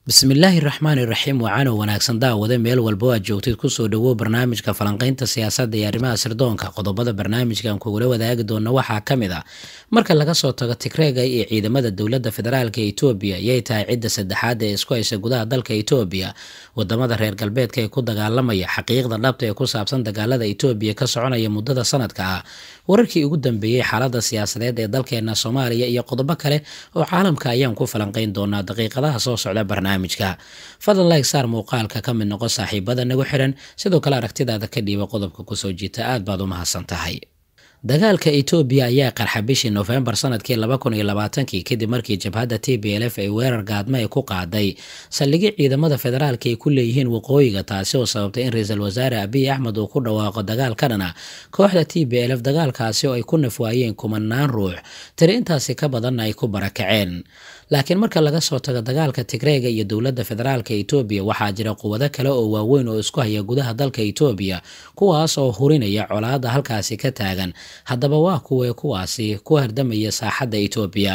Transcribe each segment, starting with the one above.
bismillaahi raxmaani raxiim wacaanow wanaagsan daawade meel walba aad joogtid kusoo dhawow barnaamijka falanqaynta siyaasadda iyo arrimaha sirdoonka qodobada barnaamijkan kugula wadaagi doona waxaa ka mid ah marka laga soo tago tigreega iyo ciidamada dowladda federaalka etoobiya yay tahay cidda saddexaad ee isku haysa gudaha dalka etoobiya wadamada reer galbeedka ee ku dagaalamaya xaqiiqda dhabta ee ku saabsan dagaalada etoobiya ka soconaya muddada sanadka ah wararkii ugu dambeeyey xaalada siyaasadeed ee dalkeena soomaaliya iyo qodobo kale oo caalamka ayaan ku falanqayn doonaa daqiiqadaha soo socda barnaamijka fadlan like saar muuqaalka ka mid noqo saaxiibada nagu xiran sidoo kale aragtidaada ka dhiiba qodobka kusoo jiita aad baad u mahadsan tahay dagaalka etoobiya ayaa qarxa bishii nofembar sanadkii laba kun iyo labaatankii kadib markii jabhadda t b l f ay weerar gaadma ay ku qaaday saldhigii ciidamada federaalka ay ku leeyihiin waqooyiga taasi oo sababtay in ra-iisul wasaare abiy axmed uu ku dhawaaqo dagaal ka dhana kooxda t b l f dagaalkaasi oo ay ku nafwaayeen kumanaan ruux tiri intaasi ka badanna ay ku barakaceen laakiin marka laga soo tago dagaalka tigreega iyo dowladda federaalka etoobiya waxaa jira quwado kale oo waaweyn oo isku haya gudaha dalka etoobiya kuwaas oo hurinaya colaadda halkaasi ka taagan haddaba waa kuwee kuwaasi ku hardamaya saaxadda etoobiya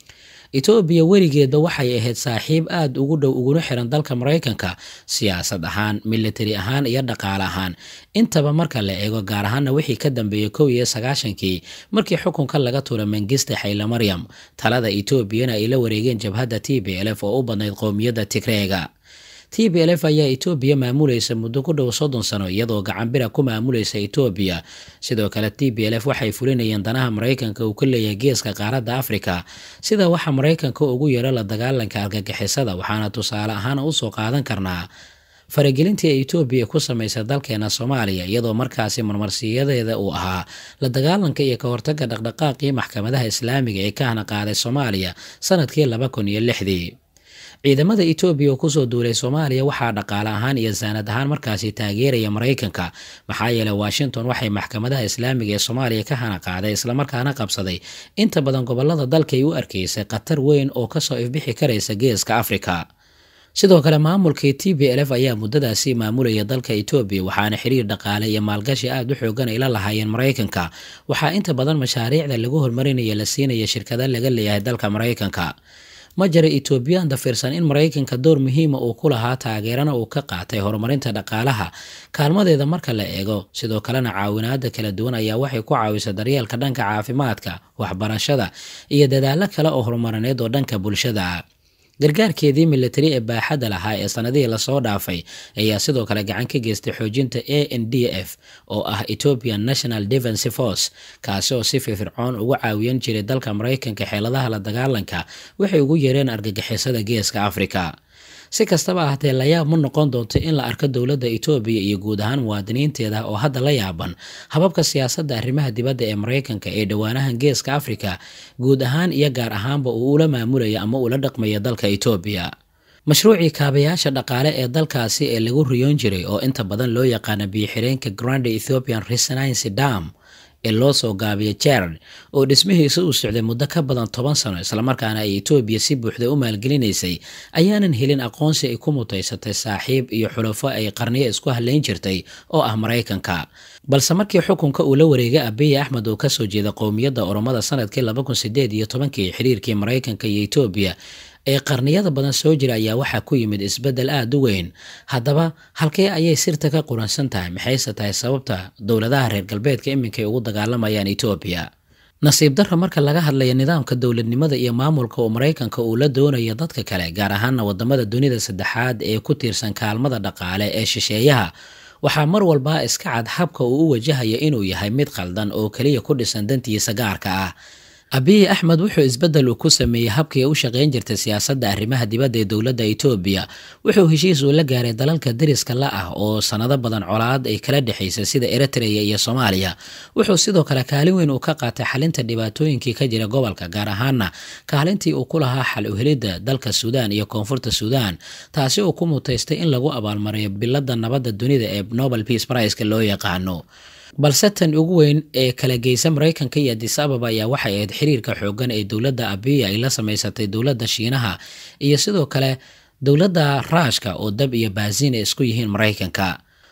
etoobiya weligeedba waxay ahayd saaxiib aada ugu dhow uguna xiran dalka maraykanka siyaasad ahaan militari ahaan iyo dhaqaale ahaan intaba marka la eego gaar ahaana wixii ka dambeeyey kow iyo sagaashankii markii xukunka laga tuura mangiste xayla maryam talada etoobiyana ay la wareegeen jabhadda t b l f oo u badnayd qowmiyadda tigreega t b l f ayaa etoobiya maamulaysa muddo ku dhow soddon sano iyadoo gacanbira ku maamulaysa etoobiya sidoo kale t b l f waxay fulinayeen danaha maraykanka uu ka leeyahay geeska qaaradda afrika sida waxaa maraykanka ugu yeero la dagaalanka argagixisada waxaana tusaale ahaan usoo qaadan karnaa faragelintii ay etoobiya ku samaysay dalkeena soomaaliya iyadoo markaasi marmarsiyadeeda uu ahaa la dagaalanka iyo ka hortaga dhaqdhaqaaqii maxkamadaha islaamiga ee ka hana qaaday soomaaliya sanadkii laba kun iyo lixdii ciidamada etoobiya oo kusoo duulay soomaaliya waxaa dhaqaale ahaan iyo saanad ahaan markaasi taageeraya maraykanka maxaa yeeley washington waxay maxkamadaha islaamiga ee soomaaliya ka hana qaaday islamarkaana qabsaday inta badan gobolada dalka ay u arkaysay khatar weyn oo kasoo ifbixi karaysa geeska afrika sidoo kale maamulkii t b l f ayaa muddadaasi maamulaya dalka etoobiya waxaana xiriir dhaqaale iyo maalgashi aada u xoogan ay la lahaayeen maraykanka waxaa inta badan mashaariicda lagu hormarinaya la siinaya shirkada laga leeyahay dalka maraykanka ma jira etoobiyaan dafirsan in maraykanka door muhiima uu ku lahaa taageerana uu ka qaatay horumarinta dhaqaalaha kaalmadeeda marka la eego sidoo kalena caawinaada kala duwan ayaa waxay ku caawisay daryeelka dhanka caafimaadka waxbarashada iyo dadaalo kale oo horumarineed oo dhanka bulshada gargaarkeedii militari ee baaxadda lahaa ee sanadihii lasoo dhaafay ayaa sidoo kale gacan ka geystay xoojinta a n d f oo ah ethiopian national defense force kaasi oo si firfircoon ugu caawiyan jiray dalka maraykanka xeeladaha la dagaalanka waxay ugu yeereen argagixisada geeska afrika si kastaba ahatee layaab ma noqon doonto in la arko dowladda etoobiya iyo guud ahaan muwaadiniinteeda oo hadda la yaaban hababka siyaasadda arrimaha dibadda ee maraykanka ee dhowaanahan geeska afrika guud ahaan iyo gaar ahaanba uu ula maamulaya ama ula dhaqmaya dalka etoobiya mashruucii kaabayaasha dhaqaale ee dalkaasi ee lagu riyoon jiray oo inta badan loo yaqaana biyo-xireenka grand ethiopian resonance dam ee loo soo gaabiya jarad oo dhismihiisa uu socday muddo ka badan toban sano islamarkaana ay etoobiya si buuxda u maalgelinaysay ayaanan helin aqoonsi ay ku mutaysatay saaxiib iyo xulafo ay qarniyo isku halayn jirtay oo ah maraykanka balse markii xukunka uu la wareegay abiy axmed oo kasoo jeeda qowmiyadda oromada sanadkii laba kun sideed iyo tobankii xiriirkii maraykanka iyo etoobiya ee qarniyada badan soo jira ayaa waxaa ku yimid isbeddel aada u weyn haddaba halkee ayay sirta ka quransan tahay maxayse tahay sababta dowladaha reer galbeedka iminkay ugu dagaalamayaan etoobiya nasiib darra marka laga hadlaya nidaamka dowladnimada iyo maamulka oo maraykanka uu la doonayo dadka kale gaar ahaana wadamada dunida saddexaad ee ku tiirsan kaalmada dhaqaale ee shisheeyaha waxaa mar walba iska cad habka uu u wajahaya inuu yahay mid qaldan oo keliya ku dhisan dantiisa gaarka ah abiy axmed wuxuu isbeddel uu ku sameeyey habkii u shaqayn jirtay siyaasadda arrimaha dibadda ee dowladda etoobiya wuxuu heshiis uu la gaaray dalalka deriska la ah oo sanado badan colaad ay kala dhexaysay sida eritreya iyo soomaaliya wuxuu sidoo kale kaalin weyn uu ka qaatay xalinta dhibaatooyinkii ka jira gobolka gaar ahaana kaalintii uu ku lahaa xal uhelidda dalka suudaan iyo koonfurta suudaan taasi uu ku mutaystay in lagu abaalmariyo biladda nabadda dunida ee nobel peace priceka loo yaqaano balse tan ugu weyn ee kala geysa maraykanka iyo adis ababa ayaa waxay ahayd xiriirka xoogan ee dowladda abiya ay la samaysatay dowladda shiinaha iyo sidoo kale dowladda raashka oo dab iyo baasiin ay isku yihiin maraykanka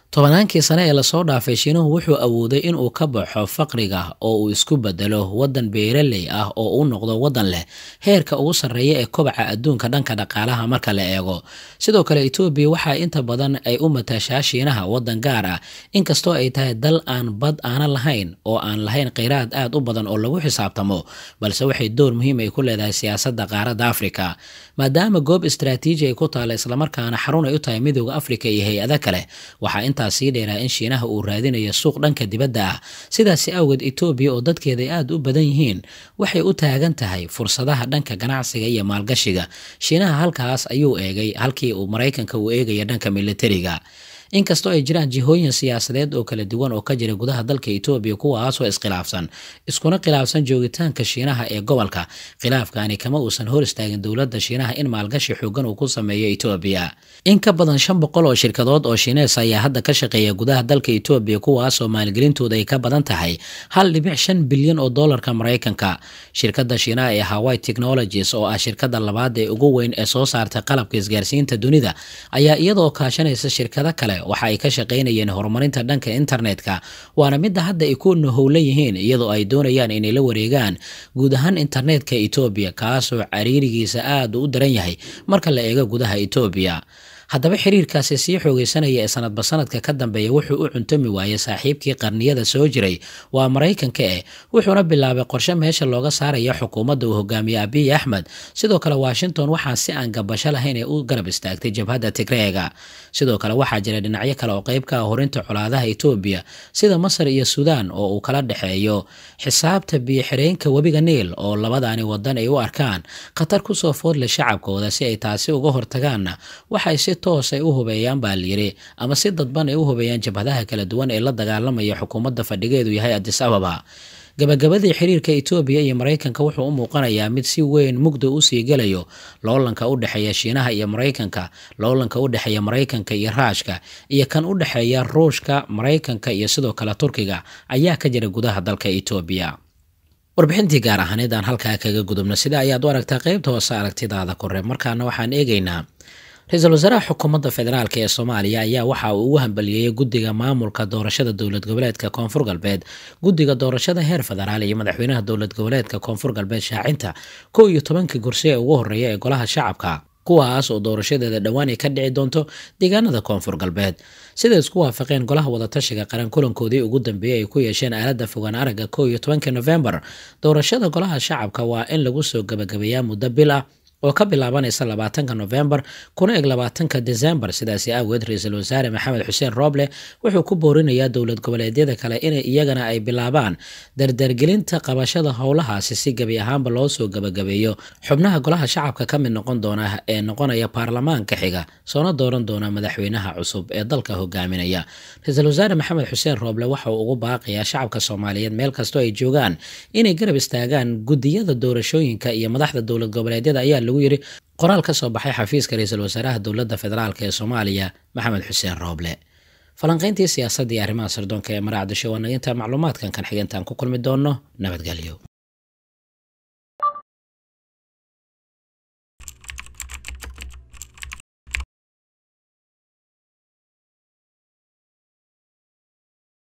tobannaankii sane ee lasoo dhaafay shiinuhu wuxuu awooday inuu ka baxo faqriga oo uu isku bedelo waddan beeraley ah oo uu noqdo waddan leh heerka ugu sarreeya ee kobaca adduunka dhanka dhaqaalaha marka la eego sidoo kale etoobiya waxaa inta badan ay u matashaa shiinaha waddan gaar ah inkastoo ay tahay dal aan bad aanan lahayn oo aan lahayn kheyraad aad u badan oo lagu xisaabtamo balse waxay door muhiim ay ku leedahay siyaasadda qaaradda afrika maadaama goob istraatiiji ay ku taalla islamarkaana xarun ay u tahay midooda afrika iyo hay-ada kale waxaa intaas sii dheeraa in shiinaha uu raadinayo suuq dhanka dibadda ah sidaasi awgeed etoobiya oo dadkeeda ay aad u badan yihiin waxay u taagan tahay fursadaha dhanka ganacsiga iyo maalgashiga shiinaha halkaas ayuu eegay halkii uu maraykanka uu eegaya dhanka militariga inkastoo ay jiraan jihooyin siyaasadeed oo kala duwan oo ka jira gudaha dalka etoobiya kuwaasoo iskhilaafsan iskuna khilaafsan joogitaanka shiinaha ee gobolka khilaafkani kama uusan hor istaagin dowladda shiinaha in maalgashi xoogan uu ku sameeyo etoobiya in ka badan shan boqol oo shirkadood oo shiinees ayaa hadda ka shaqeeya gudaha dalka etoobiya kuwaasoo maalgelintooda ay ka badan tahay hal dhibic shan bilyan oo doolarka maraykanka shirkadda shiinaha ee hawaii technologies oo ah shirkadda labaad ee ugu weyn ee soo saarta qalabka isgaarsiinta dunida ayaa iyadoo kaashanaysa shirkado kale waxa ay ka shaqaynayeen horumarinta dhanka internetka waana midda hadda ay ku nahowla yihiin iyadoo ay doonayaan inay la wareegaan guud ahaan internetka etoobiya kaasoo cariirigiisa aad u daran yahay marka la eego gudaha etoobiya haddaba xiriirkaasi sii xoogeysanaya ee sanadba sanadka ka dambeeya wuxuu u cuntami waayey saaxiibkii qarniyada soo jiray waa maraykanka eh wuxuuna bilaabay qorshe meesha looga saaraya xukuumadda uu hogaamiye abiy axmed sidoo kale washington waxaa si aan gabasho lahayn ee u garab istaagtay jabhadda tigreega sidoo kale waxaa jira dhinacyo kale oo qayb ka ah horinta colaadaha etoobiya sida masar iyo suudaan oo uu kala dhexeeyo xisaabta biyo-xireenka webiga niil oo labadaani wadan ay u arkaan khatar kusoo foodle shacabkooda si ay taasi uga hortagaanna waxay si toos ay u hubeeyaan baa layiri ama si dadban ay u hubeeyaan jabhadaha kala duwan ee la dagaalamaya xukuumadda fadhigeedu yahay adis ababa gabagabadii xiriirka etoobiya iyo maraykanka wuxuu u muuqanayaa mid si weyn mugda usii gelayo loolanka u dhexeeya shiinaha iyo maraykanka loolanka u dhexeeya maraykanka iyo raashka iyo kan u dhexeeya ruushka maraykanka iyo sidoo kale turkiga ayaa ka jira gudaha dalka etoobiya warbixintii gaar ahaaneed aan halkaa kaga gudubno sida ayaad u aragtaa qeybta hoose aragtidaada kore markaana waxaan eegaynaa ra-iisul wasaaraha xukuumadda federaalk ee soomaaliya ayaa waxa uu ugu hambaliyeeyey guddiga maamulka doorashada dowlad goboleedka koonfur galbeed guddiga doorashada heer federaal iyo madaxweynaha dowlad goboleedka koonfur galbeed shaacinta kow iyo tobankii kursi ee ugu horreeya ee golaha shacabka kuwaas oo doorashadeeda dhowaan ay ka dhici doonto deegaanada koonfur galbeed siday isku waafaqeen golaha wadatashiga qaran kulankoodii ugu dambeeyey ay ku yeesheen aaladda fogaan aragga kow iyo tobanka nofembar doorashada golaha shacabka waa in lagu soo gabagabeeyaa muddo bil ah oo ka bilaabanaysa labaatanka nofembar kuna eg labaatanka desembar sidaasi aageed ra-iisul wasaare maxamed xuseen rooble wuxuu ku boorinayaa dowlad goboleedyada kale inay iyagana ay bilaabaan dardargelinta qabashada howlahaasi si gebi ahaanba loo soo gabagabeeyo xubnaha golaha shacabka ka mid noqon doona ee noqonaya baarlamaanka xiga soona dooran doona madaxweynaha cusub ee dalka hogaaminaya ra-iisul wasaare maxamed xuseen rooble waxa uu ugu baaqayaa shacabka soomaaliyeed meel kastoo ay joogaan inay garab istaagaan gudiyada doorashooyinka iyo madaxda dowlad goboleedyada ayaa lagu yiri qoraal ka soo baxay xafiiska ra-iisul wasaaraha dowladda federaalk ee soomaaliya maxamed xuseen rooble falanqayntii siyaasadda iyo arrimaha sirdoonka ee maraacdisho waa naginta macluumaadkan kan xigintaan ku kulmi doono nabadgelyo